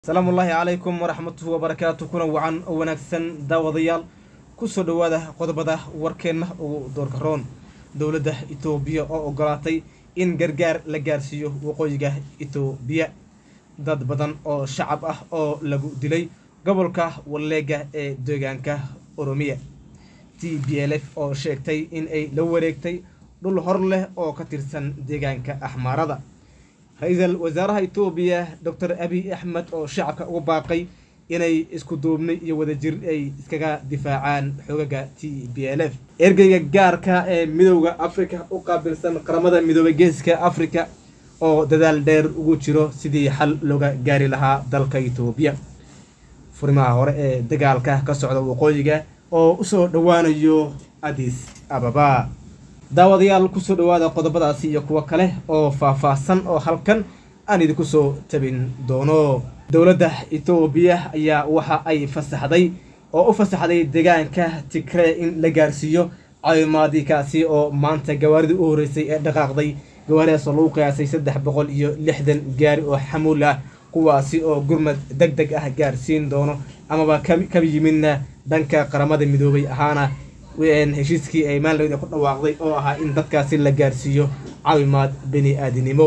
asalaamu ullaahi calaykum waraxmatuhu wabarakaatu kuna wacan oo wanaagsan daawadayaal kusoo dhowaada qodobada warkeenna ugu doorka roon dowladda itoobiya oo ogolaatay in gargaar la gaarsiiyo waqooyiga itoobiya dad badan oo shacab ah oo lagu dilay gobolka walleega ee deegaanka oromiya t b l f oo sheegtay in ay la wareegtay dhul hor leh oo ka tirsan deegaanka axmaarada ra-iisul wasaaraha itoobiya doctor abiy axmed oo shacabka ugu baaqay inay isku duubni iyo wadajir ay iskaga difaacaan xoogaga t b l f ergeyga gaarka ee midowda afrika u qaabilsan qaramada midoobay geeska afrika oo dadaal dheer ugu jiro sidii xal looga gaari lahaa dalka itoobiya furimaha hore ee dagaalka ka socda waqooyiga oo usoo dhowaanayo adis ababa daawadayaal kusoo dhowaada qodobadaasi iyo kuwo kale oo faah-faahsan oo halkan aan idinku soo tabin doono dowladda itoobiya ayaa waxa ay fasaxday oo u fasaxday deegaanka tigree in la gaarsiiyo caawimaadikaasi oo maanta gawaaridii u horreysay ee dhaqaaqday gawaaridaas oo lagu qiyaasay saddex boqol iyo lixdan gaari oo xamuul ah kuwaasi oo gurmad deg deg ah gaarsiin doono amaba ka yimidna dhanka qaramada midoobay ahaana heshiiskii ay maalin ku dhawaaqday oo ahaa in dadkaasi la gaarsiiyo caawimaad bini aadinimo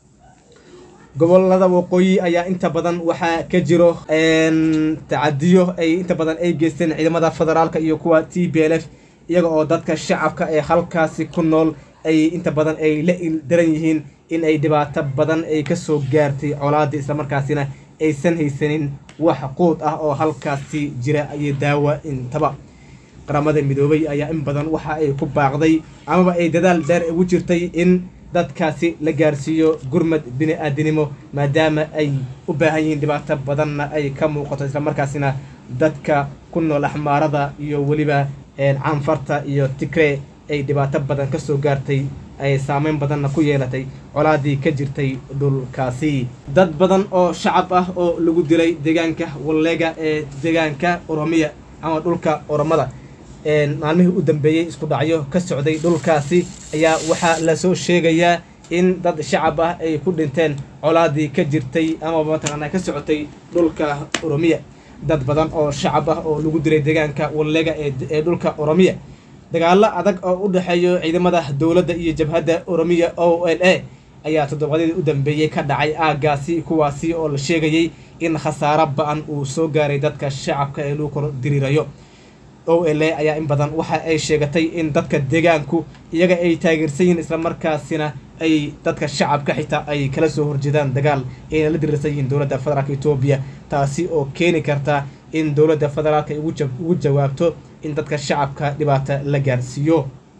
gobolada waqooyi ayaa inta badan waxaa ka jiro tacadiyo ay inta badan ay geysteen ciidamada federaalka iyo kuwa t b l f iyaga oo dadka shacabka ee halkaasi ku nool ay inta badan ay la ildaran yihiin in ay dhibaato badan ay kasoo gaartay colaadii islamarkaasina aysan haysanin wax quud ah oo halkaasi jira iyo daawa intaba qaramada midoobay ayaa in badan waxa ay ku baaqday amaba ay dadaal dheer ugu jirtay in dadkaasi la gaarsiiyo gurmad bini aadinimo maadaama ay u baahan yihiin dhibaato badanna ay ka muuqato islamarkaasina dadka ku nool axmaarada iyo weliba canfarta iyo tigree ay dhibaato badan kasoo gaartay ay saameyn badanna ku yeelatay colaadii ka jirtay dhulkaasi dad badan oo shacab ah oo lagu dilay deegaanka walleega ee deegaanka oromiya ama dhulka oromada maalmihii u dambeeyey isku dhacyo ka socday dhulkaasi ayaa waxaa lasoo sheegayaa in dad shacab ah ay ku dhinteen colaadii ka jirtay amaba mataqaanaa ka socotay dhulka oromiya dad badan oo shacab ah oo lagu dilay deegaanka walleega ee dhulka oromiya dagaalo adag oo u dhexeeyo ciidamada dowladda iyo jabhadda oromiya o l a ayaa toddobaadyadii u dambeeyey ka dhacay aagaasi kuwaasi oo la sheegayay in khasaaro ba-an uu soo gaaray dadka shacabka ee lagu kor diriirayo o l a ayaa in badan waxa ay sheegatay in dadka deegaanku iyaga ay taageersan yihiin islamarkaasina ay dadka shacabka xitaa ay kala soo horjeedaan dagaal ayna la diriirsan yihiin dowladda federaalka etoobiya taasi oo keeni karta in dowladda federaalka ugu jawaabto in dadka shacabka dhibaata la gaarsiiyo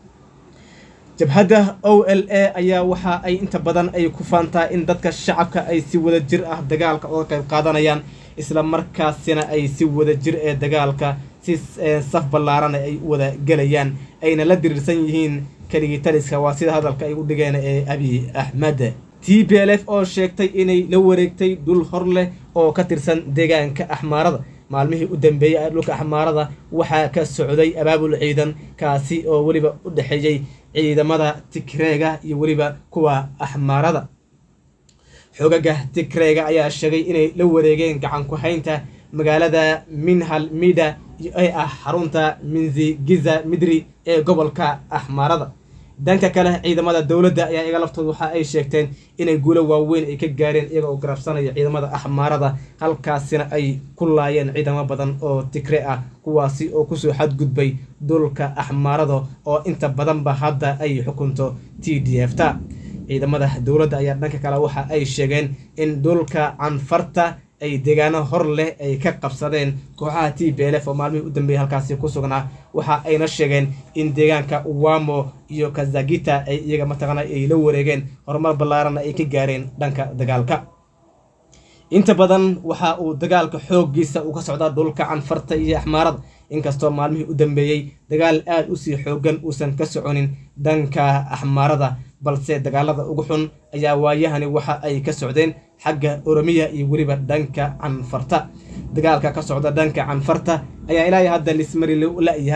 jabhadda o l a ayaa waxa ay inta badan ay ku faantaa in dadka shacabka ay si wada jir ah dagaalka uga qayb qaadanayaan isla markaasina ay si wada jir ee dagaalka si saf ballaarana ay wada gelayaan ayna la diriirsan yihiin keligii taliska waa sida hadalka ay u dhigeen ee abiy axmed t b l f oo sheegtay inay la wareegtay dhul hor leh oo ka tirsan deegaanka axmaarada maalmihii u dambeeyey ee dhulka axmaarada waxaa ka socday abaabul ciidan kaasi oo weliba u dhexeeyey ciidamada tigreega iyo weliba kuwa axmaarada xoogaga tigreega ayaa sheegay inay la wareegeen gacan ku haynta magaalada minhal mida ee ah xarunta minzigiza midri ee gobolka axmaarada dhanka kale ciidamada dowladda ayaa iga laftooda waxa ay sheegteen inay guulo waaweyn ay ka gaareen iyaga oo garabsanaya ciidamada axmaarada halkaasina ay ku laayeen ciidamo badan oo tigre ah kuwaasi oo kusoo xadgudbay dhulka axmaarada oo inta badanba hadda ay xukunto t d f ta ciidamada dowladda ayaa dhanka kale waxa ay sheegeen in dhulka canfarta ay deegaano hor leh ay ka qabsadeen kooxaha t b l f oo maalmihii u dambeeyay halkaasi ku sugnaa waxa ayna sheegeen in deegaanka wamo iyo kazagita ay iyaga mataqaana ay la wareegeen horumar ballaaranna ay ka gaareen dhanka dagaalka inta badan waxa uu dagaalka xooggiisa uu ka socdaa dhulka canfarta iyo axmaarada inkastoo maalmihii u dambeeyey dagaal aada usii xoogan uusan ka soconin dhanka axmaarada balse dagaalada ugu xun ayaa waayahani waxa ay ka socdeen xagga oromiya iyo weliba dhanka canfarta dagaalka ka socda dhanka canfarta ayaa ilaahay hadda lismari la-yahay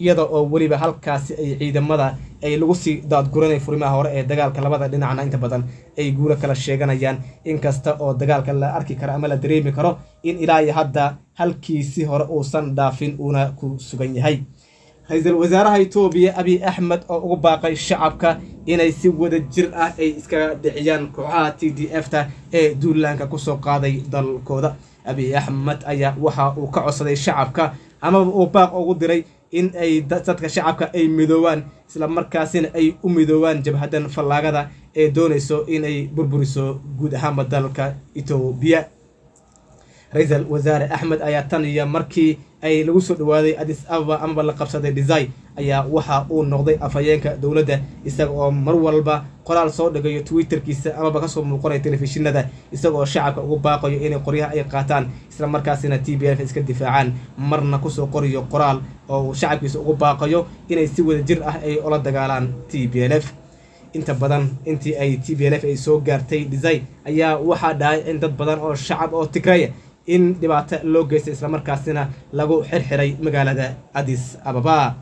iyada oo weliba halkaasi ay ciidamada ay lagu sii daadguranay furimaha hore ee dagaalka labada dhinacna inta badan ay guulo kala sheeganayaan inkasta oo dagaalka la arki karo ama la dareemi karo in ilaa iyo hadda halkiisi hore uusan dhaafin uuna ku sugan yahay ra-iisul wasaaraha etoobiya abiy axmed oo ugu baaqay shacabka inay si wada jir ah ay iskaga dhiciyaan kooxaha t d f ta ee duulaanka kusoo qaaday dalkooda abiy axmed ayaa waxa uu ka codsaday shacabka amaba uu baaq ugu diray in ay dadka shacabka ay midoobaan isla markaasina ay u midoobaan jabhadan fallaagada ee doonayso inay burburiso guud ahaanba dalka etoobiya ra-iisul wasaare axmed ayaa tan iyo markii ay lagu soo dhawaaday adis ababa amaba la qabsaday desai ayaa waxa uu noqday afhayeenka dowladda isaga oo mar walba qoraal soo dhigayo twitterkiisa amaba kasoo muuqanaya telefishinada isagaoo shacabka ugu baaqayo inay qoryaha ay qaataan isla markaasina t b f iska difaacaan marna kusoo qoriyo qoraal oo uu shacabkiisa ugu baaqayo inay si wada jir ah ay ola dagaalaan t b l f inta badan intii ay t b l f ay soo gaartay desai ayaa waxaa dhahay in dad badan oo shacab oo tigraya in dhibaato loo geystay islamarkaasina lagu xirxiray magaalada adis ababa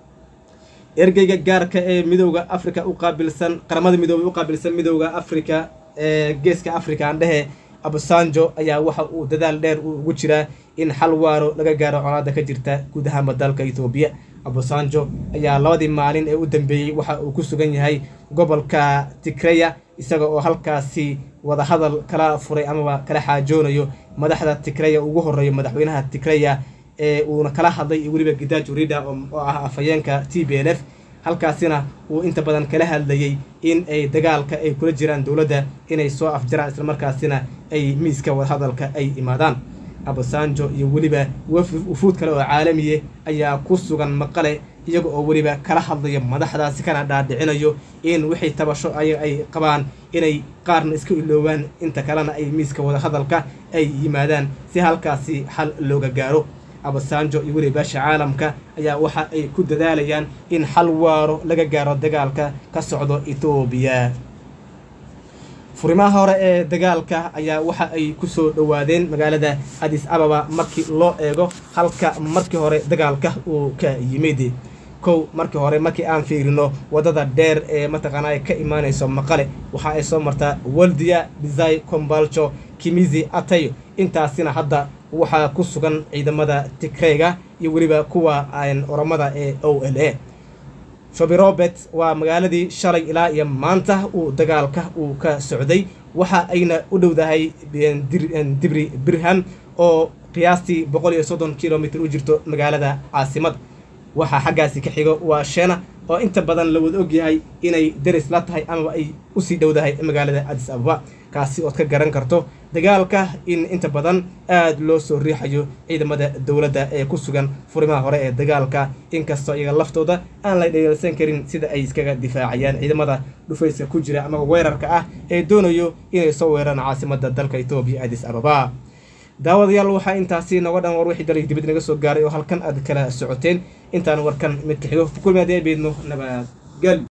ergeyga gaarka ee midowda africa u qaabilsan qaramada midoobay u qaabilsan midowda africa ee geeska africa aan dhehe abusanjo ayaa waxa uu dadaal dheer ugu jiraa in xal waaro laga gaaro colaada ka jirta guud ahaanba dalka etoobiya abusanjo ayaa labadii maalin ee u dambeeyey waxa uu ku sugan yahay gobolka tigreya isaga oo halkaasi wadahadal kala furay amaba kala xaajoonayo madaxda tigreya ugu horeeyo madaxweynaha tigreya ee uuna kala hadlay weliba gidaaj urida oo ah afhayeenka t b l f halkaasina uu inta badan kala hadlayey in ay dagaalka ay kula jiraan dowladda inay soo afjaraan islamarkaasina ay miiska wadahadalka ay imaadaan abasanjo iyo weliba wufuud kale oo caalamiye ayaa ku sugan maqale iyaga oo weliba kala hadlayo madaxdaasi kana dhaadhicinayo in wixii tabasho ayaga ay qabaan inay qaarna iska iloobaan inta kalena ay miiska wadahadalka ay yimaadaan si halkaasi xal looga gaaro abasanjo iyo weliba baasha caalamka ayaa waxa ay ku dadaalayaan in xal waaro laga gaaro dagaalka ka socdo etoobiya furimaha hore ee dagaalka ayaa waxa ay kusoo dhowaadeen magaalada adis ababa markii loo eego halka markii hore dagaalka uu ka yimid kow markii hore markii aan fiirino waddada dheer ee mataqaanaa ka imaanayso maqale waxa ay soo martaa waldiya desai combaljo kimizi atayo intaasina hadda waxaa ku sugan ciidamada tigreyga iyo weliba kuwa oromada ee o l a shobi robert waa magaaladii shalay ilaa iyo maanta uu dagaalka uu ka socday waxa ayna u dhowdahay dibri birham oo qiyaastii boqol iyo soddon kilomitr u jirto magaalada caasimada waxaa xaggaasi ka xigo waa sheena oo inta badan la wada ogyahay inay deris la tahay amaba ay usii dhowdahay magaalada adis ababa kaasi ood ka garan karto dagaalka in inta badan aada loo soo riixayo ciidamada dowladda ee ku sugan furimaha hore ee dagaalka inkastoo iyaga laftooda aan la dhegeelsan karin sida ay iskaga difaacayaan ciidamada dhufayska ku jira amaba weerarka ah ee doonayo inay soo weeraraan caasimada dalka etoobiya adis ababa daawadayaal waxaa intaasi noga dhan war wixii dalay dibad naga soo gaaray oo halkan aad kala socoteen intaan warkan midka xigo ku kulmi haddii ay beedno nabadgel